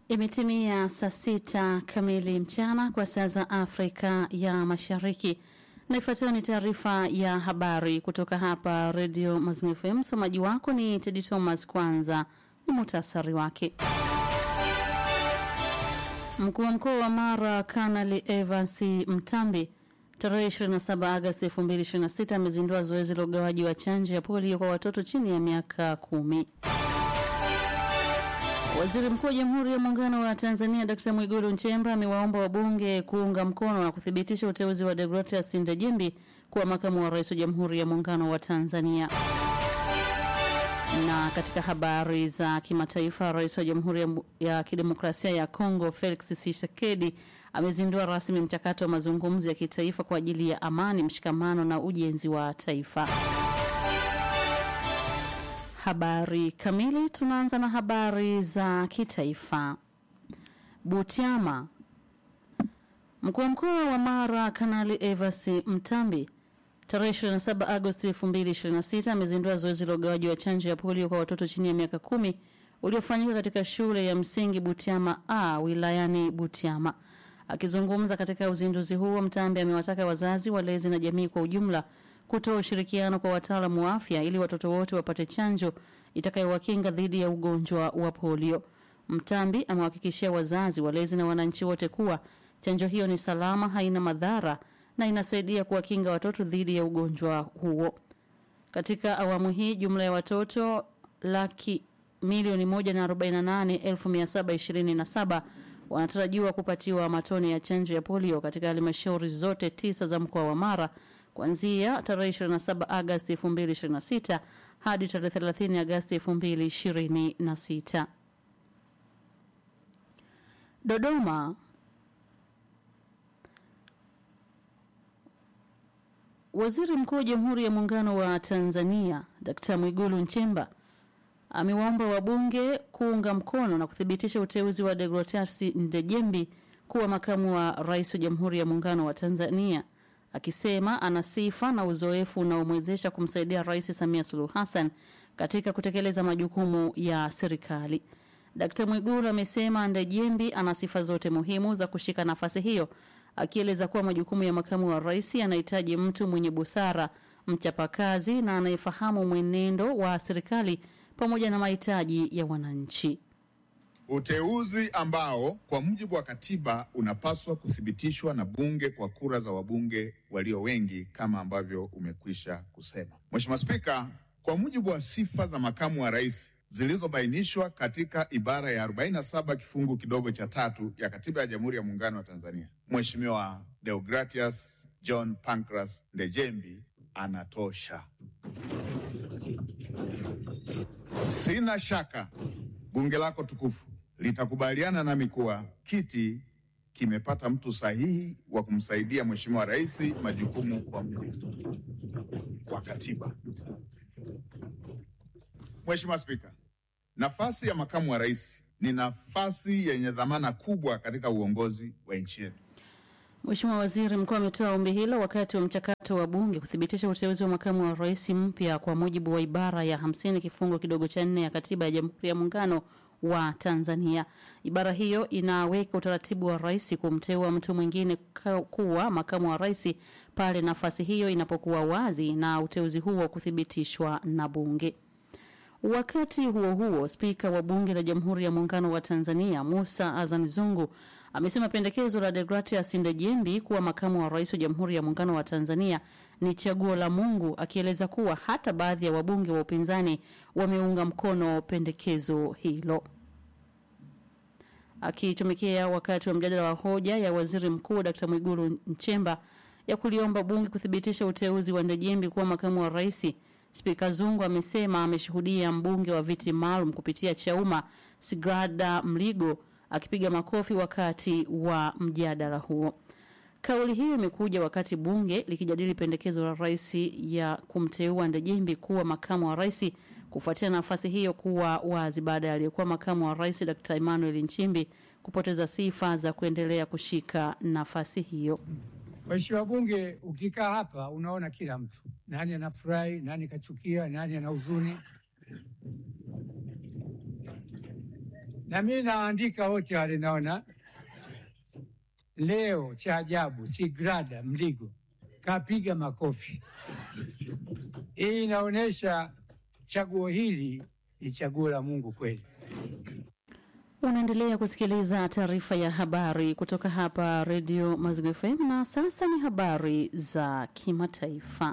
Imetimia saa sita kamili mchana kwa saa za Afrika ya Mashariki, na ifuatayo ni taarifa ya habari kutoka hapa Redio Mazingira FM. Msomaji wako ni Tedi Thomas. Kwanza ni muhtasari wake. Mkuu wa mkoa wa Mara Kanali Evans Mtambi tarehe 27 Agosti 2026 amezindua zoezi la ugawaji wa chanjo ya polio kwa watoto chini ya miaka kumi. Waziri Mkuu wa Jamhuri ya Muungano wa Tanzania Dkt. Mwigulu Nchemba amewaomba wabunge kuunga mkono na kuthibitisha uteuzi wa Deogratias Ndejembi kuwa makamu wa rais wa Jamhuri ya Muungano wa Tanzania. Na katika habari za kimataifa, rais wa Jamhuri ya, ya Kidemokrasia ya Kongo Felix Tshisekedi amezindua rasmi mchakato wa mazungumzo ya kitaifa kwa ajili ya amani, mshikamano na ujenzi wa taifa. Habari kamili. Tunaanza na habari za kitaifa. Butiama. Mkuu wa mkoa wa Mara Kanali Evans Mtambi tarehe 27 Agosti 2026 amezindua zoezi la ugawaji wa chanjo ya polio kwa watoto chini ya miaka kumi uliofanyika katika shule ya msingi Butiama A wilayani Butiama. Akizungumza katika uzinduzi huo, Mtambi amewataka wazazi, walezi na jamii kwa ujumla kutoa ushirikiano kwa wataalamu wa afya ili watoto wote wapate chanjo itakayowakinga dhidi ya ugonjwa wa polio. Mtambi amewahakikishia wazazi, walezi na wananchi wote kuwa chanjo hiyo ni salama, haina madhara na inasaidia kuwakinga watoto dhidi ya ugonjwa huo. Katika awamu hii jumla ya watoto laki milioni moja na arobaini na nane elfu mia saba ishirini na saba wanatarajiwa kupatiwa matone ya chanjo ya polio katika halmashauri zote tisa za mkoa wa Mara kuanzia tarehe 27 Agosti 2026 hadi tarehe 30 Agosti 2026. Dodoma. Waziri Mkuu wa Jamhuri ya Muungano wa Tanzania Dkt. Mwigulu Nchemba amewaomba wabunge kuunga mkono na kuthibitisha uteuzi wa Deogratias Ndejembi kuwa makamu wa rais wa Jamhuri ya Muungano wa Tanzania akisema ana sifa na uzoefu unaomwezesha kumsaidia Rais Samia Suluhu Hassan katika kutekeleza majukumu ya serikali. Dkt. Mwigulu amesema Ndejembi ana sifa zote muhimu za kushika nafasi hiyo, akieleza kuwa majukumu ya makamu wa rais yanahitaji mtu mwenye busara, mchapakazi na anayefahamu mwenendo wa serikali pamoja na mahitaji ya wananchi. Uteuzi ambao kwa mujibu wa katiba unapaswa kuthibitishwa na bunge kwa kura za wabunge walio wengi kama ambavyo umekwisha kusema. Mheshimiwa Spika, kwa mujibu wa sifa za makamu wa rais zilizobainishwa katika ibara ya 47 kifungu kidogo cha tatu ya katiba ya Jamhuri ya Muungano wa Tanzania, Mheshimiwa Deogratias John Pancras Ndejembi anatosha. Sina shaka bunge lako tukufu litakubaliana nami kuwa kiti kimepata mtu sahihi wa kumsaidia Mheshimiwa Rais majukumu kwa mujibu wa katiba. Mheshimiwa Spika, nafasi ya makamu wa rais ni nafasi yenye dhamana kubwa katika uongozi wa nchi yetu. Mheshimiwa Waziri Mkuu ametoa ombi hilo wakati wa mchakato wa bunge kuthibitisha uteuzi wa makamu wa rais mpya kwa mujibu wa ibara ya hamsini kifungo kidogo cha nne ya katiba ya Jamhuri ya Muungano wa Tanzania. Ibara hiyo inaweka utaratibu wa rais kumteua mtu mwingine kuwa makamu wa rais pale nafasi hiyo inapokuwa wazi na uteuzi huo kuthibitishwa na bunge. Wakati huo huo, spika wa bunge la Jamhuri ya Muungano wa Tanzania Musa Azan Zungu amesema pendekezo la Deogratias Ndejembi kuwa makamu wa rais wa Jamhuri ya Muungano wa Tanzania ni chaguo la Mungu, akieleza kuwa hata baadhi ya wabunge wa upinzani wameunga mkono pendekezo hilo. Akitumikia wakati wa mjadala wa hoja ya waziri mkuu Dkt. Mwigulu Nchemba ya kuliomba bunge kuthibitisha uteuzi wa Ndejembi kuwa makamu wa rais, Spika Zungu amesema ameshuhudia mbunge wa viti maalum kupitia Chauma Sigrada Mligo akipiga makofi wakati wa mjadala huo. Kauli hiyo imekuja wakati bunge likijadili pendekezo la rais ya kumteua Ndejembi kuwa makamu wa rais kufuatia nafasi hiyo kuwa wazi baada ya aliyekuwa makamu wa rais Dr. Emmanuel Nchimbi kupoteza sifa za kuendelea kushika nafasi hiyo. Mheshimiwa Bunge, ukikaa hapa unaona kila mtu, nani anafurahi, nani kachukia, nani ana huzuni. na mimi naandika wote wale, naona leo cha ajabu, Sigrada Mligo kapiga makofi. Hii inaonyesha chaguo hili ni chaguo la Mungu kweli. Unaendelea kusikiliza taarifa ya habari kutoka hapa redio Mazigo FM, na sasa ni habari za kimataifa.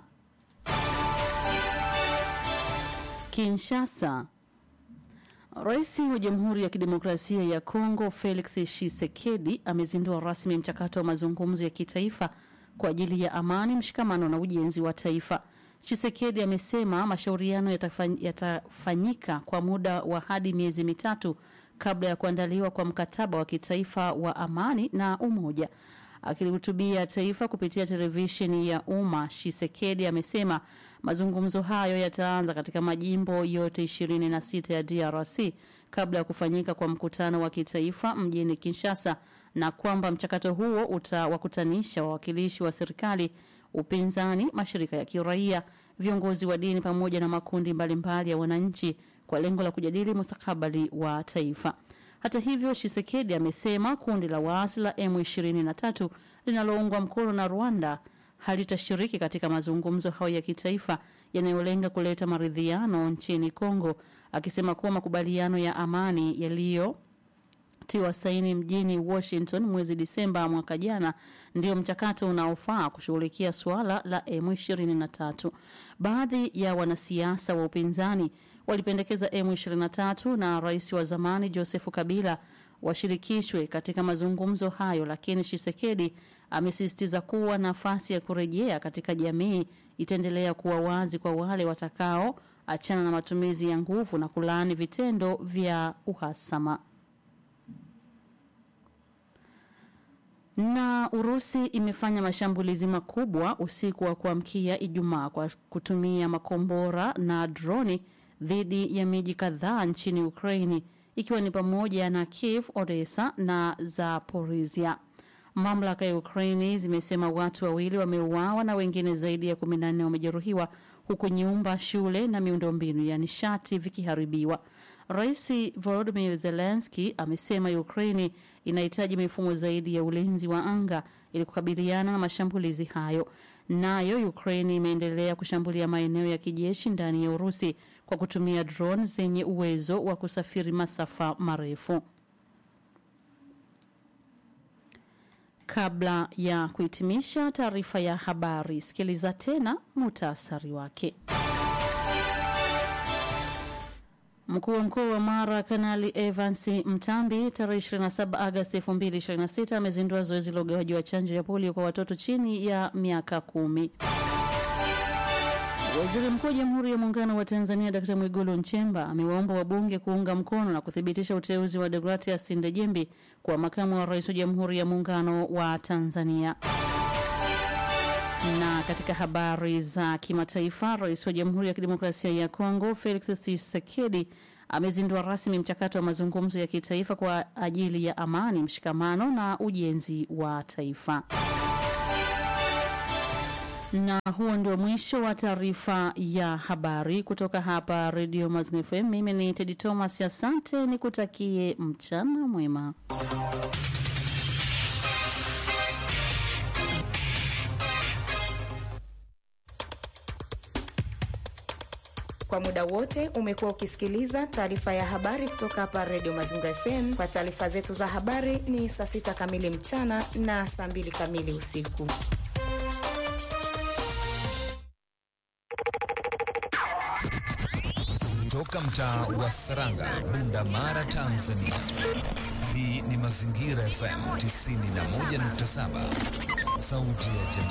Kinshasa. Rais wa Jamhuri ya Kidemokrasia ya Kongo Felix Tshisekedi amezindua rasmi mchakato wa mazungumzo ya kitaifa kwa ajili ya amani, mshikamano na ujenzi wa taifa. Tshisekedi amesema mashauriano yatafany, yatafanyika kwa muda wa hadi miezi mitatu kabla ya kuandaliwa kwa mkataba wa kitaifa wa amani na umoja. Akilihutubia taifa kupitia televisheni ya umma, Tshisekedi amesema mazungumzo hayo yataanza katika majimbo yote 26 ya DRC kabla ya kufanyika kwa mkutano wa kitaifa mjini Kinshasa, na kwamba mchakato huo utawakutanisha wawakilishi wa serikali, upinzani, mashirika ya kiraia, viongozi wa dini pamoja na makundi mbalimbali mbali ya wananchi kwa lengo la kujadili mustakabali wa taifa. Hata hivyo, Shisekedi amesema kundi la waasi la M23 linaloungwa mkono na Rwanda halitashiriki katika mazungumzo hayo ya kitaifa yanayolenga kuleta maridhiano nchini Kongo, akisema kuwa makubaliano ya amani yaliyotiwa saini mjini Washington mwezi Disemba mwaka jana ndio mchakato unaofaa kushughulikia suala la M23. Baadhi ya wanasiasa wa upinzani walipendekeza M23 na rais wa zamani Joseph Kabila washirikishwe katika mazungumzo hayo, lakini Shisekedi amesisitiza kuwa nafasi ya kurejea katika jamii itaendelea kuwa wazi kwa wale watakao achana na matumizi ya nguvu na kulaani vitendo vya uhasama. Na Urusi imefanya mashambulizi makubwa usiku wa kuamkia Ijumaa kwa kutumia makombora na droni dhidi ya miji kadhaa nchini Ukraini ikiwa ni pamoja na Kiev, Odessa na Zaporizhia. Mamlaka ya Ukraini zimesema watu wawili wameuawa na wengine zaidi ya 14 wamejeruhiwa huku nyumba, shule na miundombinu ya nishati vikiharibiwa. Rais Volodymyr Zelensky amesema Ukraini inahitaji mifumo zaidi ya ulinzi wa anga ili kukabiliana na mashambulizi hayo. Nayo Ukraini imeendelea kushambulia maeneo ya kijeshi ndani ya Urusi kwa kutumia drone zenye uwezo wa kusafiri masafa marefu. Kabla ya kuhitimisha taarifa ya habari, sikiliza tena muhtasari wake. Mkuu wa mkoa wa Mara Kanali Evans Mtambi tarehe 27 Agosti 2026 amezindua zoezi la ugawaji wa chanjo ya polio kwa watoto chini ya miaka kumi. Waziri Mkuu wa Jamhuri ya Muungano wa Tanzania Dkt. Mwigulu Nchemba amewaomba wabunge kuunga mkono na kuthibitisha uteuzi wa Deogratias Ndejembi kwa makamu wa rais wa Jamhuri ya Muungano wa Tanzania. Na katika habari za kimataifa, rais wa Jamhuri ya Kidemokrasia ya Kongo Felix Tshisekedi amezindua rasmi mchakato wa mazungumzo ya kitaifa kwa ajili ya amani, mshikamano na ujenzi wa taifa. Na huo ndio mwisho wa taarifa ya habari kutoka hapa Radio Mazingira FM. Mimi ni Tedi Thomas, asante, nikutakie mchana mwema. Kwa muda wote umekuwa ukisikiliza taarifa ya habari kutoka hapa Radio Mazingira FM. Kwa taarifa zetu za habari ni saa sita kamili mchana na saa mbili kamili usiku. Toka mtaa wa Saranga, Bunda Mara, Tanzania. Hii ni Mazingira FM 91.7, sauti ya jamii.